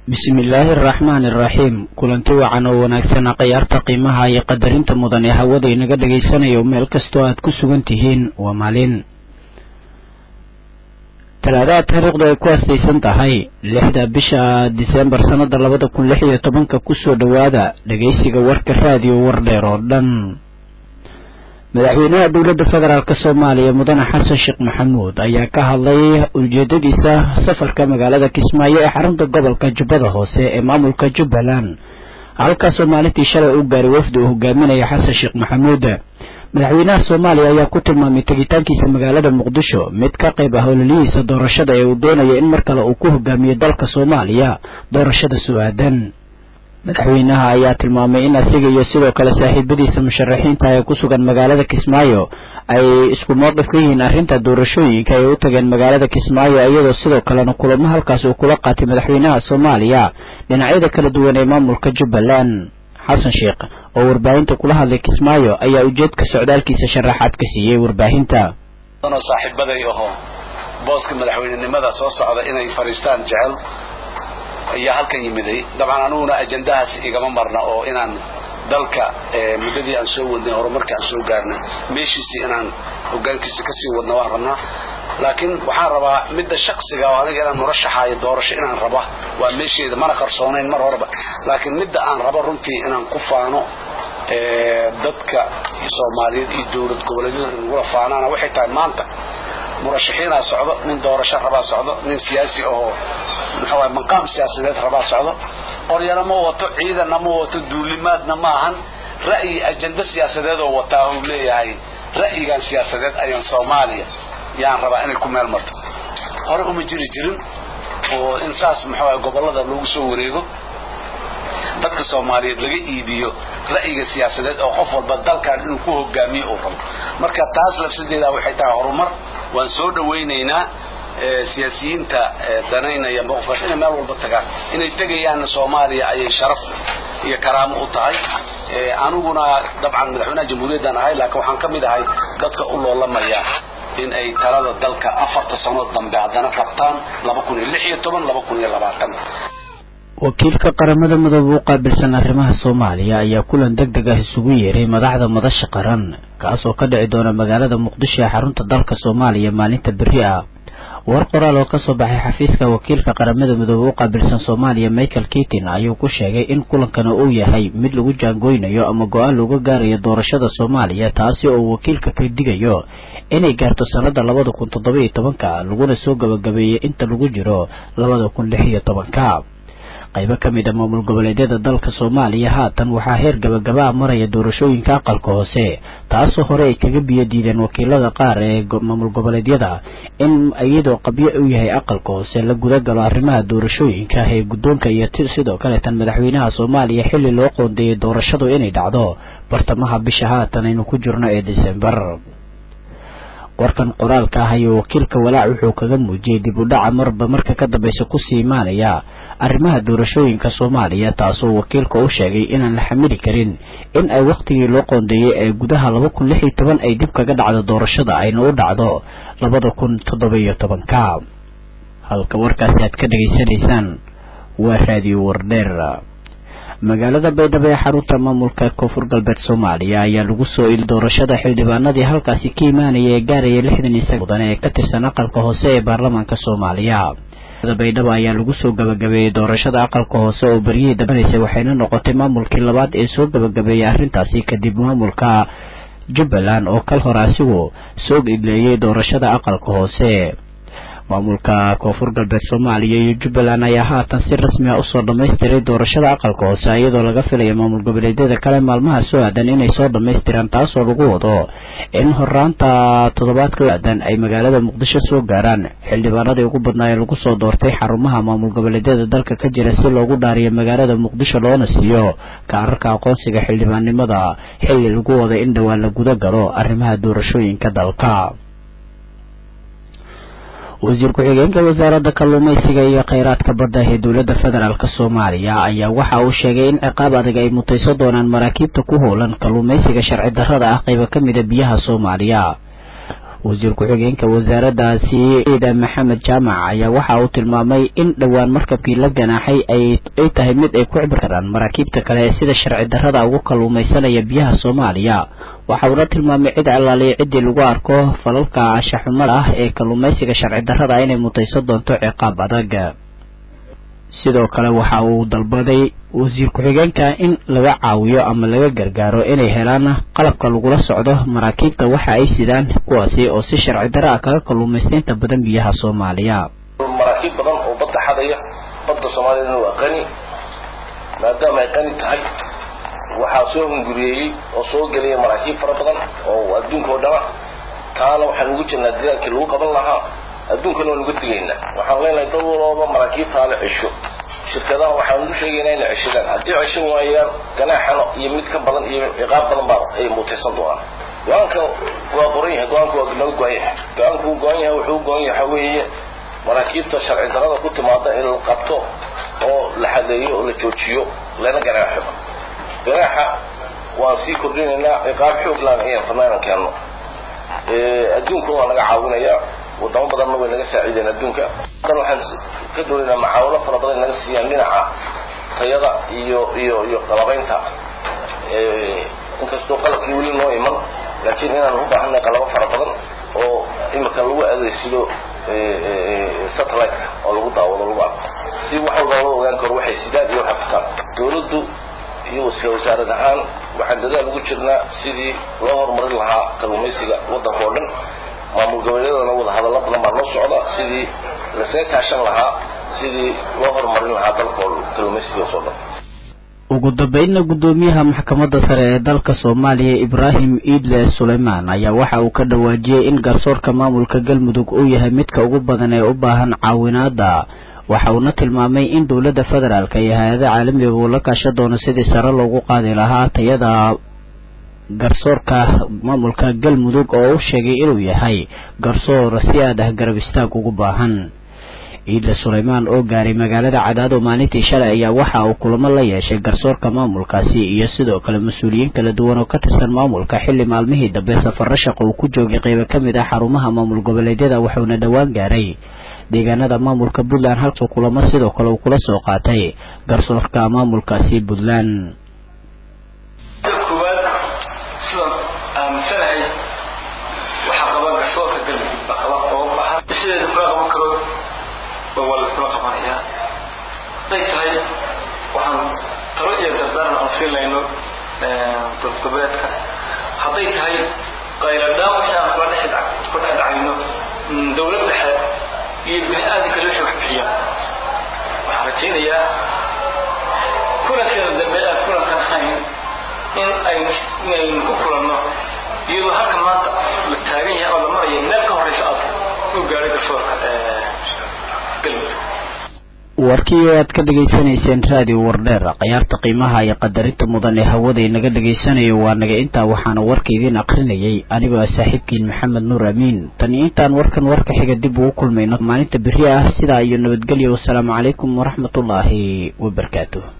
bismillaahi araxmaani araxiim kulanti wacan oo wanaagsana khayaarta qiimaha iyo qadarinta mudan ee hawada inaga dhagaysanayo meel kastoo aad ku sugan tihiin waa maalin talaadaha taariikhdu ay ku astaysan tahay lixda bisha disembar sannada labada kun lix iyo tobanka kusoo dhowaada dhagaysiga warka raadiyo wardheer oo dhan madaxweynaha dowladda federaalk soomaaliya mudane xasan sheekh maxamuud ayaa ka hadlay ujeedadiisa safarka magaalada kismaayo ee xarunta gobolka jubbada hoose ee maamulka jubbaland halkaasoo maalintii shalay u gaaray wafdi uu hogaaminaya xasan sheekh maxamuud madaxweynaha soomaaliya ayaa ku tilmaamay tegitaankiisa magaalada muqdisho mid ka qayb ah ololihiisa doorashada ee uu doonaya in mar kale uu ku hogaamiyo dalka soomaaliya doorashada su-aadan madaxweynaha ayaa tilmaamay in asiga iyo sidoo kale saaxiibadiisa musharaxiinta ee ku sugan magaalada kismaayo ay isku mowqif ka yihiin arrinta doorashooyinka ay u tageen magaalada kismaayo iyadoo sidoo kalena kulamo halkaas uu kula qaatay madaxweynaha soomaaliya dhinacyada kala duwan ee maamulka jubbaland xasan sheekh oo warbaahinta kula hadlay kismaayo ayaa ujeedka socdaalkiisa sharaxaad ka siiyey warbaahinta saaxiibaday aho booska madaxweynenimada soo socda inay fadhiistaan jecel ayaa halkan yimiday dabcan aniguna ajandahaas igama marna oo inaan dalka muddadii aan soo wadnay horumarkii aan soo gaarnay meeshiisii inaan hogaankiisa kasii wadna waan rabnaa laakiin waxaan rabaa midda shaksiga oo aniga inaan murashaxaayo doorasho inaan raba waa meesheeda mana qarsoonayn mar horeba laakiin midda aan rabo runtii inaan ku faano dadka soomaaliyeed iyo dowlad goboleedyada inagula faanaana waxay tahay maanta murashaxiinaa socdo nin doorasho rabaa socdo nin siyaasi ahoo maxaa maqaam siyaasadeed rabaa socdo qoryana ma wato ciidanna ma wato duulimaadna ma ahan ra'yi ajando siyaasadeed oo wataa uu leeyahay ra'yigan siyaasadeed ayaan soomaaliya yaan rabaa inay ku meel marto hore uma jiri jirin oo in saas maxaa gobollada loogu soo wareego dadka soomaaliyeed laga iibiyo ra'yiga siyaasadeed oo qof walba dalkan inuu ku hogaamiyo uu rabo marka taas lafsadeeda waxay tahay horumar waan soo dhawaynaynaa siyaasiyiinta danaynaya mowqifkaas inay meel walba tagaan inay tegayaanna soomaaliya ayay sharaf iyo karaamo u tahay aniguna dabcan madaxweynaha jamhuuriyaddan ahay laakiin waxaan ka mid ahay dadka u loolamaya in ay talada dalka afarta sanood dambe haddana qabtaan wakiilka qaramada midoobe u qaabilsan arrimaha soomaaliya ayaa kulan deg deg ah isugu yeeray madaxda madasha qaran kaasoo ka dhici doona magaalada muqdisho ee xarunta dalka soomaaliya maalinta berri ah war qoraal oo kasoo baxay xafiiska wakiilka qaramada midoobe u qaabilsan soomaaliya michael kitin ayuu ku sheegay in kulankana uu yahay mid lagu jaangooynayo ama go-aan looga gaarayo doorashada soomaaliya taasi oo wakiilka ka digayo inay gaarto sanada labada kun toddoba iyo tobanka laguna soo gabagabeeyey inta lagu jiro labada kun lix iyo tobanka qaybo ka mid a maamul goboleedyada dalka soomaaliya haatan waxaa heer gabagabaa maraya doorashooyinka aqalka hoose taasoo hore ay kaga biyo diideen wakiilada qaar ee maamul goboleedyada in iyadoo qabyo u yahay aqalka hoose la guda galo arrimaha doorashooyinka ee guddoonka iyo sidoo kaleetan madaxweynaha soomaaliya xilli loo qoondeeyay doorashadu inay dhacdo bartamaha bisha haatan aynu ku jirno ee disembar warkan qoraalka ah ayuu wakiilka walaac wuxuu kaga muujiyey dib u dhaca marba marka ka dambeysa kusii imaanaya arrimaha doorashooyinka soomaaliya taasoo wakiilka u sheegay inaan la xamili karin in ay wakhtigii loo qoondeeyey ee gudaha laba kun lix iyo toban ay dib kaga dhacdo doorashada ayna u dhacdo labada kun toddoba iyo tobanka halka warkaasi aad ka dhegaysanaysaan waa raadiyo wardheer magaalada baydhabo ee xarunta maamulka koonfur galbeed soomaaliya ayaa lagu soo ili doorashada xildhibaanadii halkaasi ka imaanaya ee gaaraya lixdan iyo saga mudan ee ka tirsan aqalka hoose ee baarlamaanka soomaaliya baydhabo ayaa lagu soo gabagabeeyey doorashada aqalka hoose oo beryihii dambeysay waxayna noqotay maamulkii labaad ee soo gabagabeeyey arrintaasi kadib maamulka jubbaland oo kal hore asigu soo idleeyey doorashada aqalka hoose maamulka koonfur galbeed soomaaliya iyo jubbaland ayaa haatan si rasmi ah usoo dhamaystiray doorashada aqalka hoose iyadoo laga filaya maamul goboleedyada kale maalmaha soo aadan inay soo dhamaystiraan taasoo lagu wado in horaanta toddobaadka aadan ay magaalada muqdisho soo gaaraan xildhibaanadii ugu badnaa ee lagu soo doortay xarumaha maamul goboleedyada dalka ka jira si loogu dhaariyo magaalada muqdisho loona siiyo kaararka aqoonsiga xildhibaannimada xilli lagu wada in dhowaan la guda galo arrimaha doorashooyinka dalka wasiir ku-xigeenka wasaaradda kalluumaysiga iyo kheyraadka badda ee dowladda federaalk soomaaliya ayaa waxa uu sheegay in ciqaab adag ay mutayso doonaan maraakiibta ku howlan kalluumaysiga sharci darrada ah qayba ka mida biyaha soomaaliya wasiir ku-xigeenka wasaaraddaasi ciida maxamed jaamac ayaa waxa uu tilmaamay in dhowaan markabkii la ganaaxay ay tahay mid ay ku cibri karaan maraakiibta kale ee sida sharci darrada ugu kalluumaysanaya biyaha soomaaliya waxa uuna tilmaamay cid calaaliya ciddii lagu arko falalka anshaxumada ah ee kalluumaysiga sharci darrada inay mutaysan doonto ciqaab adag sidoo kale waxa uu dalbaday wasiir ku-xigeenka in laga caawiyo ama laga gargaaro inay helaan qalabka lagula socdo maraakiibta waxa ay sidaan kuwaasi oo si sharci darra ah kaga kalluumaystaynta badan biyaha soomaaliya maraakiib badan oo badda xadaya badda soomaaliyana waa qani maadaama ay qani tahay waxaa soo hunguriyeeyey oo soo gelaya maraakiib fara badan oo adduunka oo dhana taana waxaan ugu jirnaa dadaalkii lagu qaban lahaa adduunkana waan uga tegaynaa waxaan leenahay dad walooba maraakiibtaa la cesho shirkadaha waxaan ugu sheegaynaa inay ceshadaan haddii ceshan waayaan ganaaxana iyo mid ka badan iyo ciqaab badan baa ay mutaysan doonaan go-aanka waa qoran yahay go-aanka waa naga go-an yahay go-aanka uu go-an yahay wuxuu go-an yahay waxaa weeye maraakiibta sharci darrada ku timaada in la qabto oo la xadeeyo oo la joojiyo lana ganaaxo ganaaxa waan sii kordhinaynaa ciqaab xoog laan ayaan rabnaa inaan keenno adduunka waa naga caawinayaa wadamo badanna way naga saaciideen adduunka dan waxaan ka doonaynaa macaawino fara badan naga siiyaan dhinaca tayada iyo iyo iyo qalabaynta inkastoo qalabkii weli noo iman laakiin inaan u baahanay qalabo fara badan oo imika lagu adeegsado satellite-ka oo lagu daawado lagu arko si wax walba loo ogaan karo waxay sidaan iyo waxay kutaan dawladdu iyo wasaarad ahaan waxaan dadaal ugu jirnaa sidii loo horumarin lahaa kalluumaysiga waddanka oo dhan maamul goboleedana wada hadallo badan baa noo socda sidii lasaga kaashan lahaa sidii loo horumarin lahaa dalka oo kalluumaysigaas oo dhan ugu dambeynna guddoomiyaha maxkamadda sare ee dalka soomaaliya ibraahim iidle suleymaan ayaa waxa uu ka dhawaajiyey in garsoorka maamulka galmudug uu yahay midka ugu badan ee u baahan caawinaada waxa uuna tilmaamay in dowladda federaalk iyo hay-ada caalamiga uu la kaashan doono sidii sare loogu qaadi lahaa tayada garsoorka maamulka galmudug oo u sheegay inuu yahay garsoor si aad ah garab istaag ugu baahan ciidle suleymaan oo gaaray magaalada cadaado maalintii shalay ayaa waxa uu kulamo la yeeshay garsoorka maamulkaasi iyo sidoo kale mas-uuliyiin kala duwan oo ka tirsan maamulka xilli maalmihii dambe safarro shaqo uu ku joogay qeybo ka mid ah xarumaha maamul goboleedyada wuxuuna dhowaan gaaray deegaanada maamulka puntland halkuu kulamo sidoo kale uu kula soo qaatay garsoorka maamulkaasi puntland haday tahay waxaan talo iyo dardaaran aan siinayno goboleedka hadday tahay qayladhaan wixii aan kula dhex dhacayno dowlad dhexe iyo bini aadamka wixii wax bixiyaan waxaan rajaynayaa kulankeeda dambe aan kulankan ahayn in aynu inaynu ku kulanno iyadoo halka maanta la taagan yahay oo la maraya meel ka horeysa aad u gaadhay garsoorka galmudug warkii aad ka dhegaysanayseen raadiyo wardheer khiyaarta qiimaha iyo qadarinta mudan ee hawada inaga dhegaysanayo waa naga intaa waxaana warka idiin akrinayay anigoo ah saaxiibkiin maxamed nuur amiin tani intaan warkan warka xiga dib ugu kulmayno maalinta beri ah sidaa iyo nabadgelyo wasalaamu calaykum waraxmatullaahi wabarakaatuh